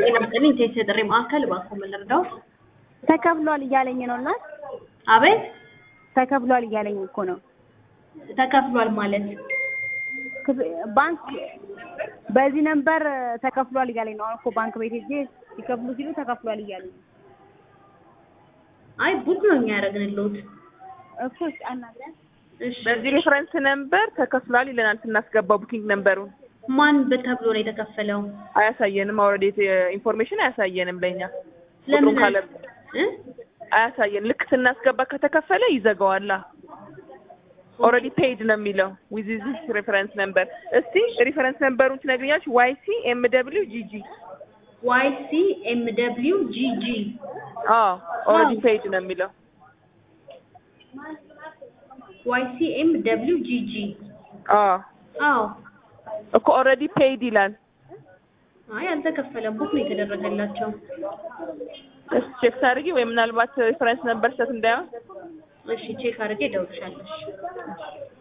ጤና ይስጥልኝ ቴስ የጥሪ ማዕከል እባክዎ ምን ልርዳዎት? ተከፍሏል እያለኝ ነው እና አቤት ተከፍሏል እያለኝ እኮ ነው። ተከፍሏል ማለት ክፍ- ባንክ በዚህ ነንበር ተከፍሏል እያለኝ ነው። አሁን እኮ ባንክ ቤት ሄጄ ሲከፍሉ ሲሉ ተከፍሏል እያለኝ ነው አይ ቡክ ነው እኛ ያደረግንልዎት። እኮ እስኪ አናግሪያት። እሺ በዚህ ሬፈረንስ ነምበር ተከፍሏል ይለናል ስናስገባው ቡኪንግ ነምበሩን ማን ተብሎ ነው የተከፈለው? አያሳየንም። ኦልሬዲ ኢንፎርሜሽን አያሳየንም ለኛ ለምን ቁጥሩን ካለ እ? አያሳየን። ልክ ስናስገባ ከተከፈለ ይዘጋዋላ። ኦልሬዲ ፔይድ ነው የሚለው ዊዝ ዚስ ሬፈረንስ ነምበር። እስቲ ሬፈረንስ ነምበሩን ትነግሪኛለሽ? ዋይ ሲ ኤም ደብሊው ጂ ጂ። ዋይ ሲ ኤም ደብሊው ጂ ጂ አዎ ኦልሬዲ ፔይድ ነው የሚለው። ዋይ ሲ ኤም ደብሊው ጂ ጂ አዎ አዎ እኮ ኦልሬዲ ፔይድ ይላል። አይ አልተከፈለም። ቡክ ነው የተደረገላቸው። እስቲ ቼክ ታድርጊ ወይ ምናልባት ሬፈረንስ ነምበር ሰት እንዳይሆን እሺ ቼክ አድርጌ እደውልልሻለሁ። እሺ